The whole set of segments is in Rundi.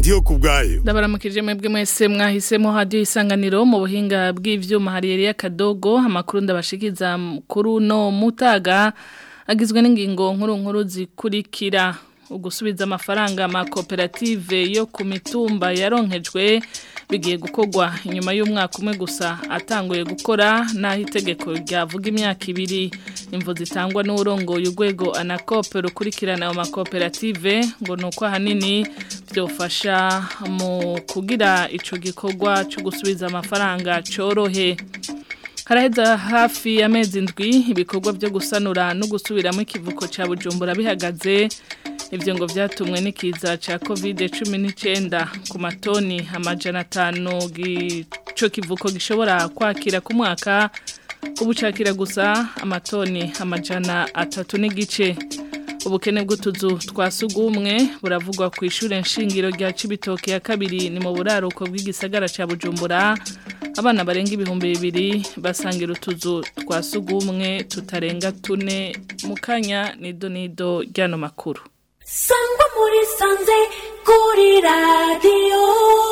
ndiyo kubwayo ndabaramukije mwebwe mwese mwahisemo hadiyo isanganiro mu buhinga bw'ivyuma hariyeri y'akadogo amakuru ndabashikiza kuri uno mutaga agizwe n'ingingo nkuru nkuru zikurikira ugusubiza amafaranga amakoperative yo ku mitumba yaronkejwe bigiye gukorwa inyuma y'umwaka umwe gusa atanguye gukora n'aho itegeko ryavuga imyaka ibiri imvu zitangwa n'urongoye urwego anakope rukurikirana ayo makoperative ngo ni uko ahanini byofasha mu kugira icyo gikorwa cyo gusubiza amafaranga cyorohe haraheza hafi y'amezi ndwi ibikorwa byo gusanura no gusubiramo ikivuko cya bujumbura bihagaze ibyo ngo byatumwe n'ikiza cya kovide cumi n'icyenda ku matoni amajana atanu icyo kivuko gishobora kwakira ku mwaka ubucakira gusa amatoni amajana atatu n'igice ubukene bw'utuzu twa sugumwe buravugwa ku ishuri nshingiro rya cibitoke ya kabiri ni mu buraruko bw'igisagara cya bujumbura abana barenga ibihumbi bibiri basangira utuzu twa sugumwe tutarenga tune mu kanya nido nido ry'ano makuru sangwa muri sanze kuri radiyo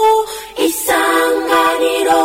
isanganiro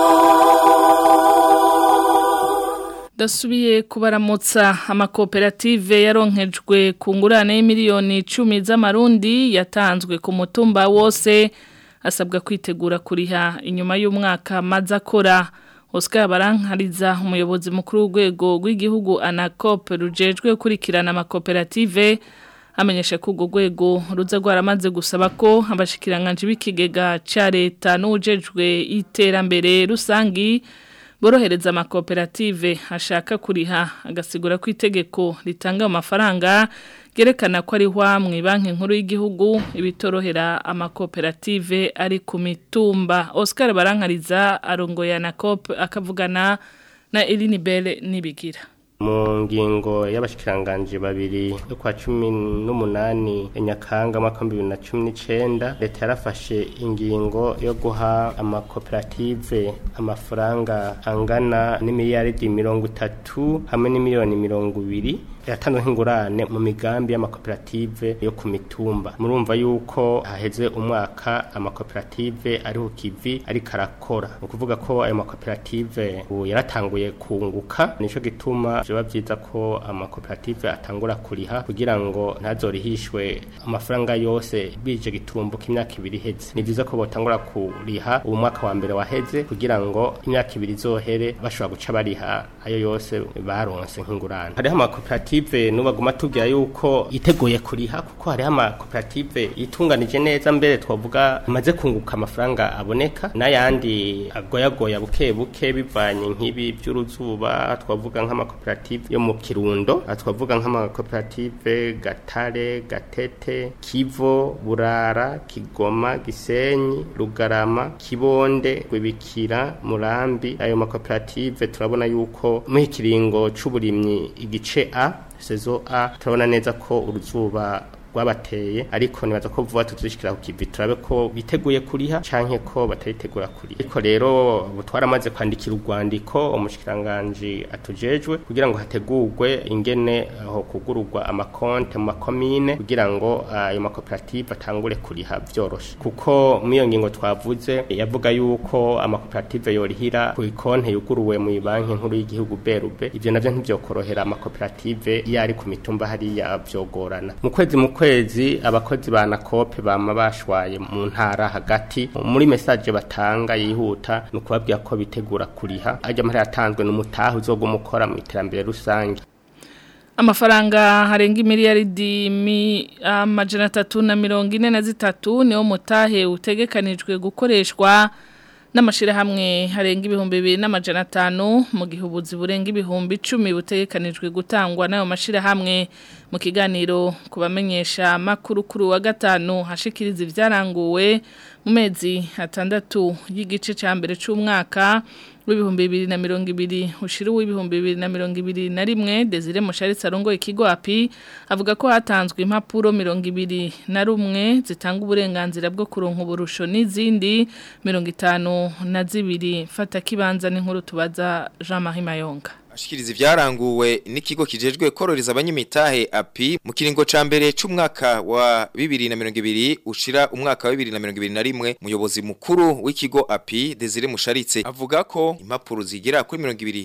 dasubiye kubaramutsa amakoperative yaronkejwe ku ngurane y'imiliyoni icumi z'amarundi yatanzwe ku mutumba wose asabwa kwitegura kuriha inyuma y'umwaka maze akora Oscar barankariza umuyobozi mukuru w'urwego rw'igihugu anakope rujejwe gukurikirana amakoperative amenyesha ko urwo rwego ruza rwaramaze gusaba ko abashikiranganje b'ikigega cya leta n'ujejwe iterambere rusangi borohereza amakoperative ashaka kuriha agasigura ko itegeko ritanga amafaranga ryerekana ko ari mu banki nkuru y'igihugu ibitorohera amakoperative ari ku mitumba Oscar barankariza arongoye na kope akavugana na Eline Belle nibigira mu ngingo y'abashikiranganje babiri yo kwa cumi n'umunani nyakanga mwaka wa bibiri na cumi n'icenda leta yarafashe ingingo yo guha amakoperative amafaranga angana n'imiliyaridi mirongo itatu hamwe n'imiliyoni mirongo ibiri yatanzwe nk'ingurane mu migambi y'amakoperative yo ku mitumba murumva yuko haheze umwaka amakoperative ari ku kivi ariko arakora ni ukuvuga ko ayo makoperative ubu yaratanguye kunguka nico gituma biba byiza ko amakoperative atangura kuriha kugira ngo ntazorihishwe amafaranga yose bije gitumbuka imyaka ibiri iheze ni byiza ko botangura kuriha ubu mwaka wa mbere waheze kugira ngo imyaka ibiri izohere bashobora guca bariha ayo yose baronse nk'ingurane hariho amakoperative koperative nubaguma tubwira yuko iteguye kuriha kuko hariho amakoperative yitunganije neza mbere twavuga amaze kunguka amafaranga aboneka n'ayandi agoyagoya buke buke bivanye nk'ibi by'uruzuba twavuga nk'amakoperative yo mu kirundo twavuga nk'amakoperative gatare gatete kivo burara kigoma gisenyi rugarama kibonde rwibikira murambi ayo makoperative turabona yuko mu ikiringo c'uburimyi igice a sezo A turabona neza ko uruzuba rwabateye ariko nibaza ko vuba tuzishikira ku kivi turabe ko biteguye kuriha canke ko bataritegura kuriha ariko rero twaramaze kwandikira urwandiko umushikiranganje atujejwe kugira ngo hategurwe ingene aho kugururwa amakonte mu makomine kugira ngo ayo uh, makoperative atangure kuriha vyoroshe kuko mu iyo ngingo twavuze yavuga yuko amakoperative yorihira ku ikonte yuguruwe mu banki nkuru y'igihugu berube ivyo navyo ntivyokorohera amakoperative yari ku mitumba hariya vyogorana mu kwezi mu kwezi abakozi ba nakope bama bashwaye mu ntara hagati muri message batanga yihuta no kubabwira ko bitegura kuriha ajya muri yatanzwe n'umutaha uzoguma ukora mu iterambere rusange amafaranga harenga imiliyaridi mi amajana atatu na mirongo ine na zitatu niwo mutahe utegekanijwe gukoreshwa n'amashirahamwe harenga ibihumbi bibiri n'amajana atanu mu gihe ubuzi burenga ibihumbi icumi butegekanijwe gutangwa n'ayo mashirahamwe mu kiganiro kubamenyesha makuru kuri wa gatanu hashikiriza ivyaranguwe mu mezi atandatu y'igice ca mbere c'umwaka w'ibihumbi bibiri na mirongo ibiri ushira uw'ibihumbi bibiri na mirongo ibiri na rimwe Desire Musharitsi arongoye ikigo api avuga ko hatanzwe impapuro mirongo ibiri na rumwe zitanga uburenganzira bwo kuronka uburusho n'izindi mirongo itanu na zibiri fata kibanza n'inkuru tubaza Jean Marie Mayonga ashikiriza ivyaranguwe n'ikigo kijejwe kororeza abanyamitahe api mu kiringo ca mbere c'umwaka wa 2022 ushira umwaka wa 2021 muyobozi mukuru w'ikigo api Desire Musharitse avuga ko impapuro zigera kuri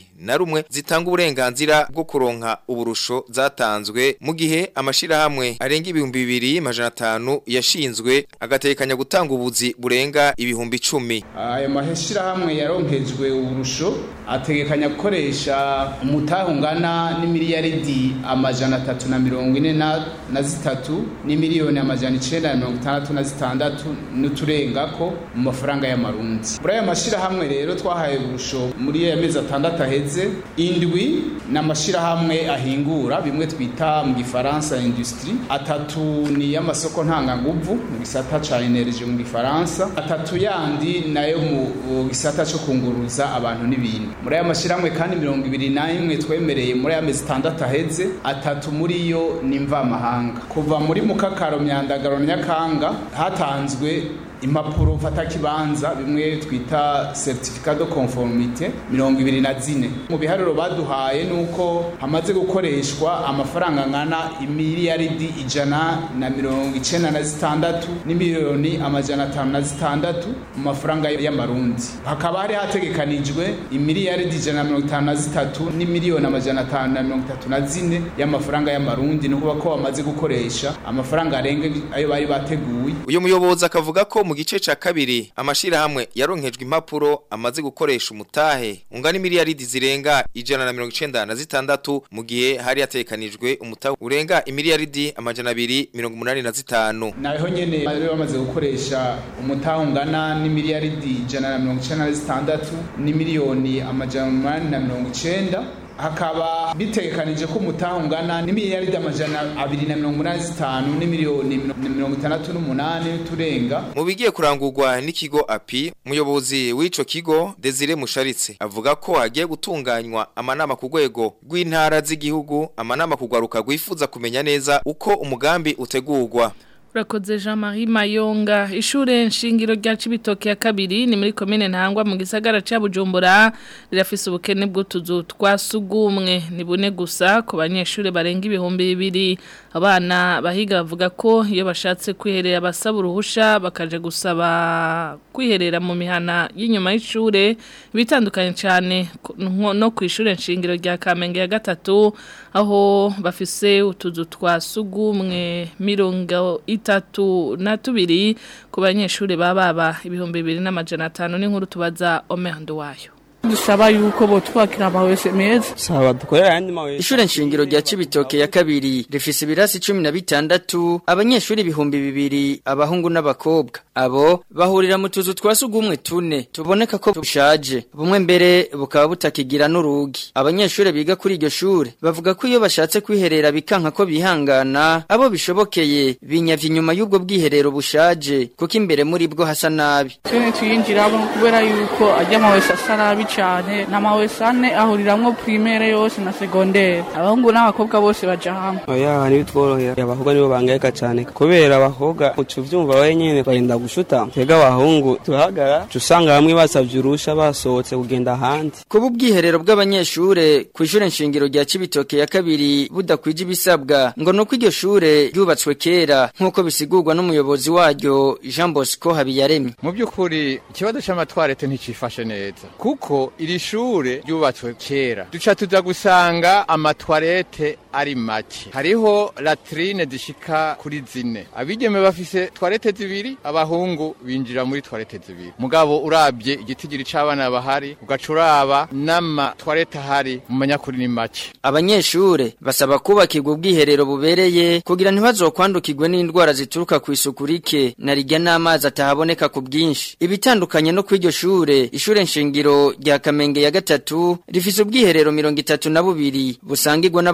21 zitanga uburenganzira bwo kuronka uburusho zatanzwe mu gihe amashira hamwe arenga ibihumbi bibiri majana atanu yashinzwe agatekanya gutanga ubuzi burenga ibihumbi 10 ayo maheshirahamwe yaronkejwe uburusho ategekanya gukoresha umutahe ungana n'imiliyaridi amajana atatu na mirongo ine na na zitatu n'imiliyoni amajana icenda na mirongo itandatu na zitandatu n'uturengako mu mafaranga y'amarundi muri ayo mashirahamwe rero twahaye uburusho muri aya mezi atandatu aheze indwi ni amashirahamwe ahingura bimwe twita mu gifaransa industrie atatu ni y'amasoko ntanganguvu mu gisata ca energie mu gifaransa atatu yandi nayo mu gisata co kunguruza abantu n'ibintu muri aya mashirahamwe kandi mirongo ibiri n'imwe twemereye muri aya mezi atandatu aheze atatu muri yo ni mvamahanga kuva muri mukakaro myandagaro na nyakanga hatanzwe impapuro mfata kibanza bimwe twita certificat de conformité mirongo ibiri na zine mu biharuro baduhaye nuko hamaze gukoreshwa amafaranga ngana imiliyaridi ijana na mirongo icenda na zitandatu n'imiliyoni amajana atanu na zitandatu mu mafaranga y'amarundi hakaba hari hategekanijwe imiliyaridi ijana na mirongo itanu na zitatu n'imiliyoni amajana atanu na mirongo itatu na zine y'amafaranga y'amarundi ni ukuvuga ko bamaze gukoresha amafaranga arenga ayo bari bateguye uyu muyobozi akavuga ko mu gice ca kabiri amashirahamwe yaronkejwe impapuro amaze gukoresha umutahe ungana imiliyaridi zirenga ijana na mirongo icenda na zitandatu mu gihe hari hatekanijwe umutahe urenga imiliyaridi amajana abiri mirongo umunani na zitanu naho nyene bari bamaze gukoresha umutahe ungana n'imiliyaridi ijana na mirongo icenda na zitandatu n'imiliyoni amajana umunani na mirongo icenda hakaba bitegekanije ko umutaha ungana n'imiliyaridi amajana abiri na mirongo umunani zitanu n'imiliyoni mirongo itandatu n'umunani turenga mu bigiye kurangurwa n'ikigo api umuyobozi w'ico kigo Desire Musharitse avuga ko hagiye gutunganywa amanama ku rwego rw'intara z'igihugu amanama kugwaruka rwifuza kumenya neza uko umugambi utegurwa Urakoze Jean-Marie Mayonga ishure nshingiro rya Cibitoke ya kabiri ni muri commune Ntangwa mu gisagara ca Bujumbura rirafise ubukene bw'utuzu twasugumwe ni bune gusa ku banyeshure barenga ibihumbi bibiri abana bahiga bavuga ko iyo bashatse kwiherera basaba uruhusha bakaje gusaba kwiherera mu mihana y'inyuma y'ishure bitandukanye cyane no ku ishure nshingiro rya Kamenge ya gatatu aho bafise utuzu twasugumwe mirongo itatu na tubiri ku banyeshuri baba ibihumbi bibiri n'amajana atanu n'inkuru tubaza omehando wayo dusaba yuko botwakira amawese meza saba dukorera ayandi mawese ishure nshingiro rya Cibitoke ya kabiri rifise ibirasi cumi na bitandatu abanyeshuri ibihumbi bibiri abahungu n'abakobwa abo bahurira mu tuzu twa sugumwe tune tuboneka ko bushaje bumwe mbere bukaba butakigira n'urugi abanyeshuri biga kuri iryo shure bavuga ko iyo bashatse kwiherera bikanka ko bihangana abo bishobokeye binyavye inyuma y'ubwo bwiherero bushaje kuko imbere muri bwo hasa nabi tune tuyinjiramo kubera yuko ajya amawese asa nabi cyane n'amawese ane ahuriramwo primaire yose na secondaire abahungu n'abakobwa bose baja hamwe oya ntibitworohera abakobwa nibo bangayika cyane kubera abakobwa uca uvyumva wenyene barinda gushuta twebwe abahungu turahagara uca usanga bamwe basavye urusha basohotse kugenda ahandi kuba ubwiherero bw'abanyeshure ku ishure nshingiro rya Cibitoke ya kabiri budakwije ibisabwa ngo nuko iryo shure ryubatswe kera nk'uko bisigurwa n'umuyobozi waryo Jean Bosco Habiyaremye mu by'ukuri ikibazo c'amatwarete nticifashe neza kuko iri shure ryubatswe kera duca tuza gusanga amatwarete ari make hariho latrine zishika kuri zine abigeme bafise twarete zibiri abahungu binjira muri twarete zibiri mugabo urabye igitigiri c'abana bahari ugaca uraba n'amatwarete ahari mumenya kuri ni make abanyeshure basaba kubakirwa ubwiherero bubereye kugira ntibazokwandukirwe n'indwara zituruka ku isuku rike na rijya n'amazi atahaboneka ku bwinshi ibitandukanye no kw'iryo shure ishure nshingiro rya Kamenge ya gatatu rifise ubwiherero mirongo itatu na bubiri busangirwa n'abanyeshure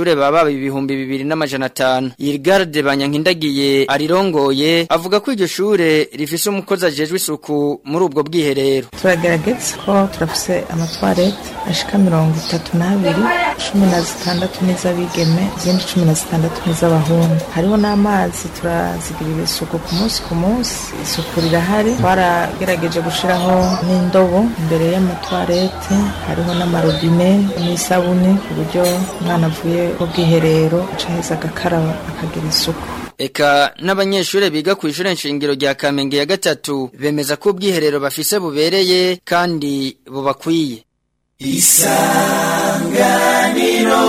abanyeshure baba ibihumbi bibiri n'amajana atanu Irgarde Banyankindagiye arirongoye avuga ko iryo shure rifise umukozi ajejwe isuku muri ubwo bwiherero turagerageza ko turafise amatwarete ashika mirongo itatu n'abiri cumi na zitandatu n'iz'abigeme izindi cumi na zitandatu n'iz'abahungu hariho n'amazi turazigirira isuku ku munsi ku munsi isuku rirahari twaragerageje gushiraho n'indobo imbere y'amatwarete hariho n'amarobine n'isabune ku buryo umwana avuye ku bwiherero aca heza agakaraba akagira isuku Eka n'abanyeshure biga ku ishure nshingiro rya Kamenge ya gatatu bemeza ko ubwiherero bafise bubereye kandi bubakwiye isanganiro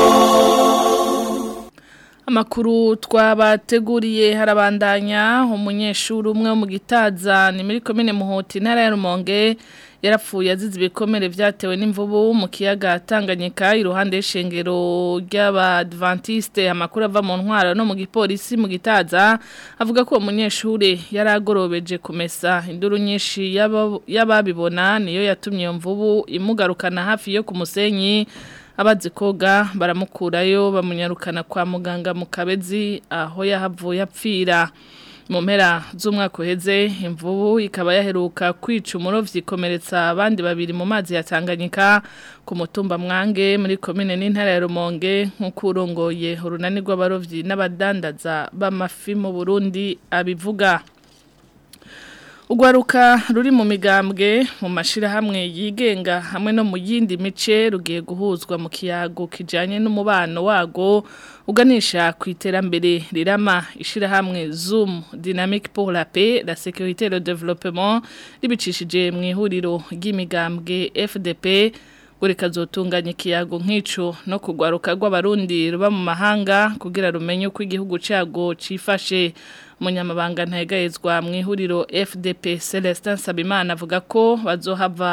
Amakuru twabateguriye harabandanya umunyeshuri umwe wo mu gitaza ni muri komine Muhoti ntara ya Rumonge yarapfuye azize ibikomere vyatewe n'imvubu mu kiyaga Tanganyika iruhande y'ishengero ry'abadventiste amakuru ava mu ntwaro no mu gipolisi mu gitaza avuga ko umunyeshuri yaragorobeje kumesa induru nyinshi y'ababibona niyo yatumye iyo mvubu imugarukana hafi yo ku musenyi abazi koga baramukurayo bamunyarukana kwa muganga mu kabezi aho yahavuye apfira mu mpera z'umwaka uheze imvubu ikaba yaheruka kwica umurovyi ikomeretsa abandi babiri mu mazi ya Tanganyika ku mutumba mwange muri komine n'intara ya Rumonge nk'uko urongoye urunani rw'abarovyi n'abadandaza b'amafi mu Burundi abivuga Ugwaruka ruri mu migambwe mu mashirahamwe yigenga hamwe no mu yindi mice rugiye guhuzwa mu kiyago kijanye n'umubano wago uganisha ku iterambere rirama ishirahamwe Zoom Dynamique pour la paix, la sécurité et le développement ribicishije mu ihuriro ry'imigambwe FDP buri kazotunganya ikiyago nk'ico no kugwaruka rw'abarundi ruba mu mahanga kugira rumenye uko igihugu cago cifashe umunyamabanga ntayegayezwa mu ihuriro FDP Celestin Sabimana avuga ko bazohava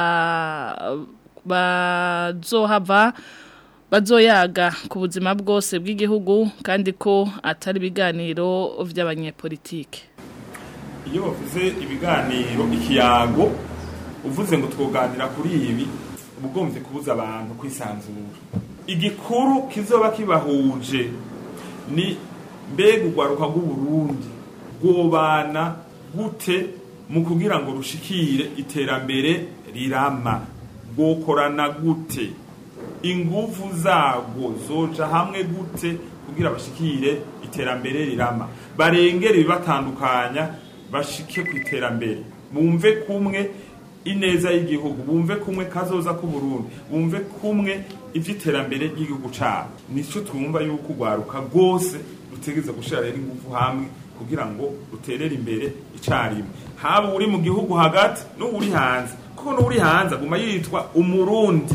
bazohava bazoyaga ku buzima bwose bw'igihugu kandi ko atari ibiganiro vy'abanyepolitike iyo bavuze ibiganiro ikiyago uvuze ngo twoganira kuri ibi ubugomvye kubuza abantu kwisanzura igikuru kizoba kibahuje ni mbega urwaruka rw'uburundi rwobana gute mu kugira ngo rushikire iterambere rirama rwokorana gute inguvu zarwo zoja hamwe gute kugira bashikire iterambere rirama barengere ibibatandukanya bashike ku iterambere bumve kumwe ineza y'igihugu bumve kumwe kazoza ku Burundi bumve kumwe ivy'iterambere ry'igihugu cabo nico twumva yuko ugwaruka rwose rutegeza gushira rero ingufu hamwe kugira ngo ruterere imbere icarimwe haba uri mu gihugu hagati n'uri hanze kuko n'uri hanze aguma yitwa umurundi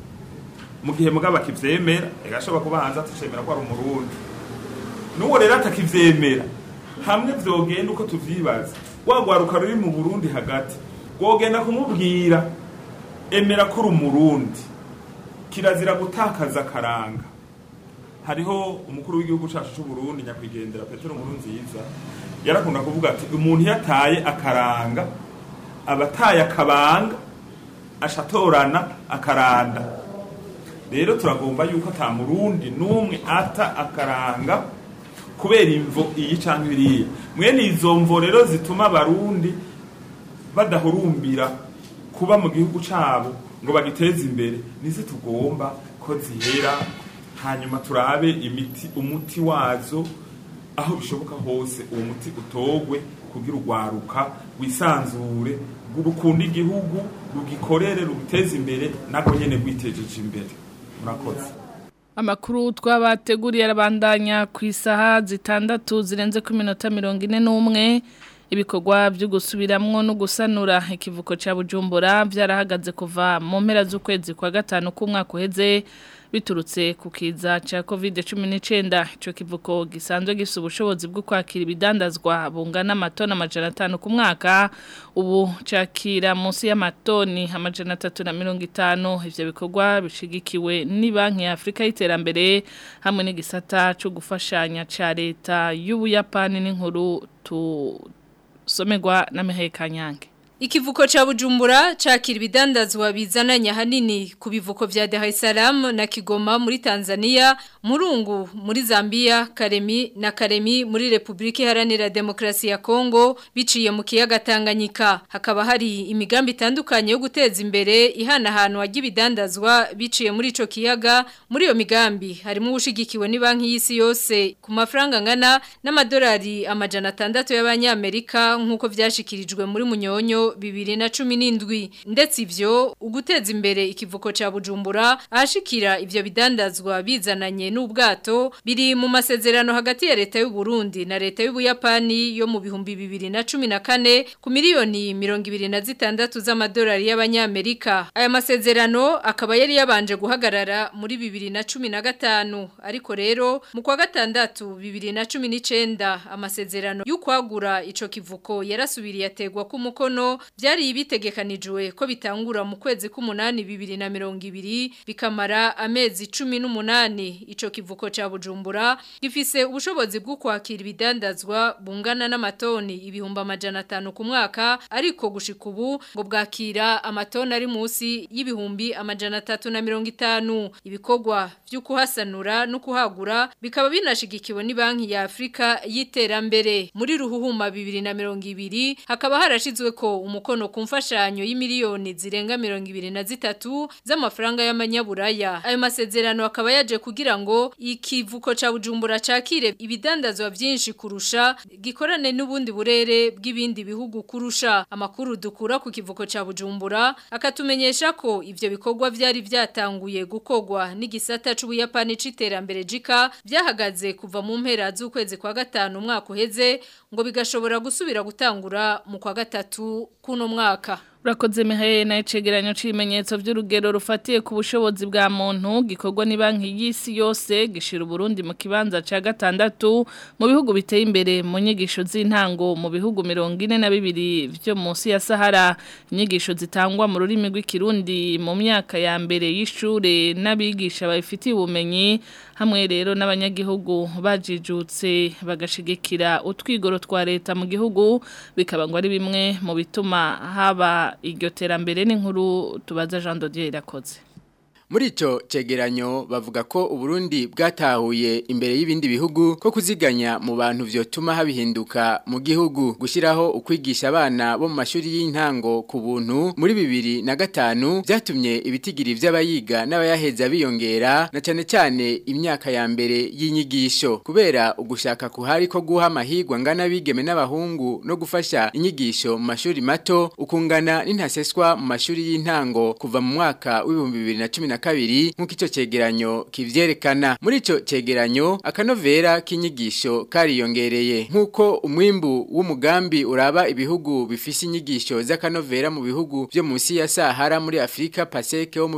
mu gihe mugabo akivyemera egashobora kuba hanze atacemera ko ari umurundi n'uwo rero atakivyemera hamwe vyogenda uko tuvyibaza wagwaruka ruri mu Burundi hagati wogenda kumubwira emera ko uri umurundi kirazira gutakaza akaranga hariho umukuru w'igihugu cyacu cy'u Burundi nyakwigendera Petero Nkurunziza yarakunda kuvuga ati umuntu yataye akaranga abataye akabanga ashatorana akaranda rero turagomba yuko ata murundi n'umwe ata akaranga kubera imvo iyi canke iriya mwene izo mvo rero zituma abarundi badahurumbira kuba mu gihugu cabo ngo bagiteze imbere nizo tugomba ko zihera hanyuma turabe imiti umuti wazo aho bishoboka hose uwo muti utogwe kugira urwaruka wisanzure rukunda igihugu rugikorere rugiteze imbere nako nyene rwitejeje imbere murakoze Amakuru twabateguriye arabandanya ku isaha zitandatu zirenze ku minota mirongo ine n'umwe ibikorwa byo gusubiramwo no gusanura ikivuko ca Bujumbura byarahagaze kuva mu mpera z'ukwezi kwa gatanu k'umwaka uheze biturutse ku kiza ca COVID-19 ico kivuko gisanzwe gifite ubushobozi bwo kwakira ibidandazwa bungana amatoni amajana atanu ku mwaka ubu cakira munsi y'amatoni amajana atatu na mirongo itanu ivyo bikorwa bishigikiwe ni banki ya Afrika y'iterambere hamwe n'igisata co gufashanya ca leta y'Ubuyapani n'inkuru tu somerwa na Mihaye Kanyange Ikivuko cha Bujumbura cakira ibidandazwa bizananya hanini ku bivuko vya Dar es Salaam na Kigoma muri Tanzania, Murungu muri Zambia, Karemi na Karemi muri Republika Iharanira Demokrasi ya Kongo biciye mu kiyaga Tanganyika. Hakaba hari imigambi itandukanye yo guteza imbere ihanahanwa ry'ibidandazwa biciye muri ico kiyaga. Muri iyo migambi harimo ubushigikiwe ni banki y'isi yose ku mafaranga ngana n'amadolari amajana atandatu y'abanyamerika nk'uko vyashikirijwe muri Munyonyo bibiri na cumi n'indwi ndetse ivyo uguteza imbere ikivuko ca Bujumbura ahashikira ivyo bidandazwa bizananye n'ubwato biri mu masezerano hagati ya leta y'u Burundi na leta y'u Buyapani yo mu bihumbi bibiri na cumi na kane ku miliyoni mirongo ibiri na zitandatu z'amadolari y'abanyamerika aya masezerano akaba yari yabanje guhagarara muri bibiri na cumi na gatanu ariko rero mu kwa gatandatu bibiri na cumi n'icenda amasezerano y'ukwagura ico kivuko yarasubiriye ategwa ku mukono byari bitegekanijwe ko bitangura mu kwezi k'umunani bibiri na mirongo ibiri bikamara amezi cumi n'umunani ico kivuko ca bujumbura gifise ubushobozi bwo kwakira ibidandazwa bungana n'amatoni ibihumbi amajana atanu ku mwaka ariko gushika ubu ngo bwakira amatoni ari munsi y'ibihumbi amajana atatu na mirongo itanu ibikorwa vyo kuhasanura no kuhagura bikaba binashigikiwe ni banki ya Afrika y'iterambere muri ruhuhuma bibiri na mirongo ibiri hakaba harashizwe ko umukono ku mfashanyo y'imiliyoni zirenga mirongo ibiri na zitatu z'amafaranga y'amanyaburaya ayo masezerano akaba yaje kugira ngo ikivuko ca Bujumbura cakire ibidandazwa vyinshi kurusha gikorane n'ubundi burere bw'ibindi bihugu kurusha amakuru dukura ku kivuko ca Bujumbura akatumenyesha ko ivyo bikorwa vyari vyatanguye gukogwa n'igisata c'ubuyapani c'iterambere jika vyahagaze kuva mu mpera z'ukwezi kwa gatanu umwaka uheze ngo bigashobora gusubira gutangura mu kwa gatatu kuno mwaka Urakoze mihaye na icegeranyo c'ibimenyetso vy'urugero rufatiye ku bushobozi bwa muntu gikorwa ni banki y'isi yose gishira Burundi mu kibanza ca gatandatu mu bihugu biteye imbere mu nyigisho z'intango mu bihugu 42 vyo munsi ya Sahara inyigisho zitangwa mu rurimi rw'ikirundi mu myaka ya mbere y'ishure n'abigisha babifitiye ubumenyi hamwe rero n'abanyagihugu bajijutse bagashigikira utwigoro twa leta mu gihugu bikaba ngo ari bimwe mu bituma haba iryo terambere n'inkuru tubaza Jean Dodier irakoze Muri ico cegeranyo bavuga ko Uburundi bwatahuye imbere y'ibindi bihugu ko kuziganya mu bantu vyotuma habihinduka mu gihugu gushiraho ukwigisha abana bo mu mashuri y'intango ku buntu muri bibiri na gatanu vyatumye ibitigiri vy'abayiga n'abayaheza biyongera na cane cyane imyaka ya mbere y'inyigisho kubera ugushaka kuhari ko guha amahigwa ngana bigeme n'abahungu no gufasha inyigisho mu mashuri mato ukungana n'intaseswa mu mashuri y'intango kuva mu mwaka w'ibihumbi bibiri na cumi na kabiri nk'uko icyo cegeranyo kivyerekana muri ico cegeranyo akanovera k'inyigisho kariyongereye nk'uko umwimbu w'umugambi uraba ibihugu bifise inyigisho z'akanovera mu bihugu vyo munsi ya Sahara muri Afrika Paseke wo mu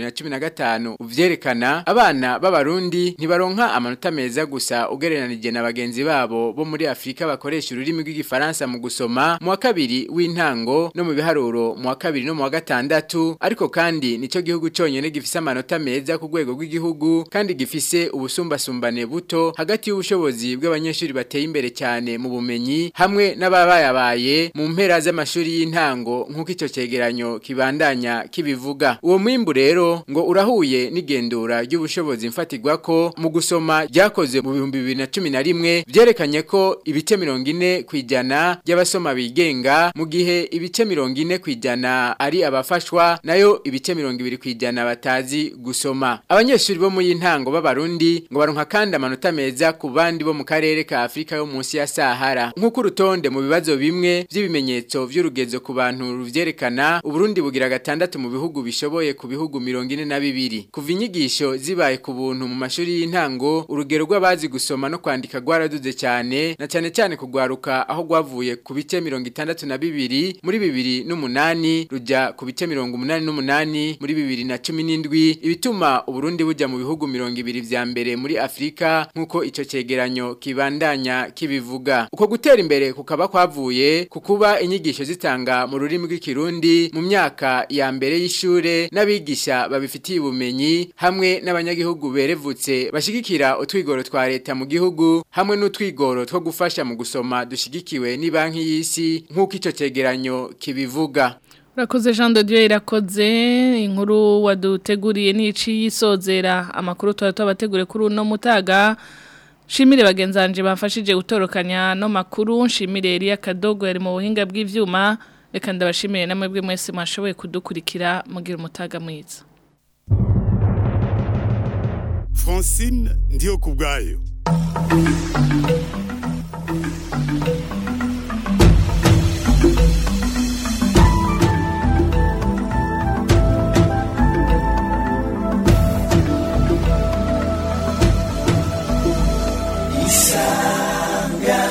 2015 uvyerekana abana b'abarundi ntibaronka amanota meza gusa ugereranije na bagenzi babo bo muri Afrika bakoresha ururimi rw'igifaransa mu gusoma mu wa kabiri w'intango no mu biharuro mu wa kabiri no mu wa gatandatu ariko kandi nico gihugu conyene gifise amanota meza ku rwego rw'igihugu kandi gifise ubusumbasumbane buto hagati y'ubushobozi bw'abanyeshuri bateye imbere cyane mu bumenyi hamwe n'ababayabaye mu mpera z'amashuri y'intango nk'uko icyo cegeranyo kibandanya kibivuga uwo mwimbu rero ngo urahuye n'igendura ry'ubushobozi mfatirwa ko mu gusoma ryakoze mu bihumbi bibiri na cumi na rimwe byerekanye ko ibice mirongo ine ku ijana by'abasoma bigenga mu gihe ibice mirongo ine ku ijana ari abafashwa nayo ibice mirongo ibiri ku ijana batazi gusoma abanyeshuri bo mu y'intango b'abarundi ngo baronka kandi amanota meza ku bandi bo mu karere ka Afrika yo munsi ya Sahara nk'uko urutonde mu bibazo bimwe by'ibimenyetso vy'urugezo ku bantu ruvyerekana uburundi bugira gatandatu mu bihugu bishoboye ku bihugu mirongo ine na bibiri kuva inyigisho zibaye ku buntu mu mashuri y'intango urugero rw'abazi gusoma no kwandika rwaraduze cyane na cyane cyane kugwaruka aho rwavuye ku bice mirongo itandatu na bibiri muri bibiri n'umunani ruja ku bice mirongo umunani n'umunani muri bibiri na cumi n'indwi indwi ibituma uburundi bujya mu bihugu mirongo ibiri vya mbere muri afurika nk'uko ico cegeranyo kibandanya kibivuga uko gutera imbere kukaba kwavuye ku kuba inyigisho zitanga mu rurimi rw'ikirundi mu myaka ya mbere y'ishure n'abigisha babifitiye ubumenyi hamwe n'abanyagihugu berevutse bashigikira utwigoro twa leta mu gihugu hamwe n'utwigoro two gufasha mu gusoma dushigikiwe ni banki y'isi nk'uko ico cegeranyo kibivuga Urakoze Jean de Dieu irakoze inkuru waduteguriye nici yisozera amakuru twari twabategure kuri uno mutaga Shimire bagenzanje bafashije gutorokanya no makuru shimire Elia Kadogo yari mu buhinga bw'ivyuma reka ndabashimire namwe bwe mwese mwashoboye kudukurikira mugira umutaga mwiza Francine ndiyo kubgayo